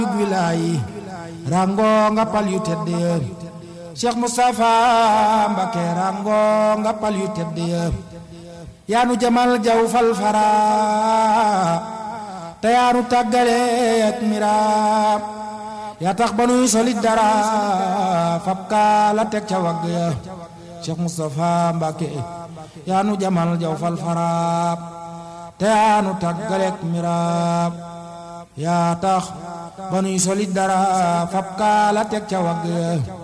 wilaayi rango nga pal yu tedd ya Cheikh Moustapha Mbacké rango nga pal yu tedd ya yaanu jamal jaw fal fara te yaanu tàggale ak miraam yaa tax ba nuy solit dara fab kaa la teg ca wagg ya Cheikh Moustapha Mbacké yaanu jamal jaw fal fara te yaanu tàggale ak miraam yaa tax ba nuy solit dara fab kaa la teg ca wagg ya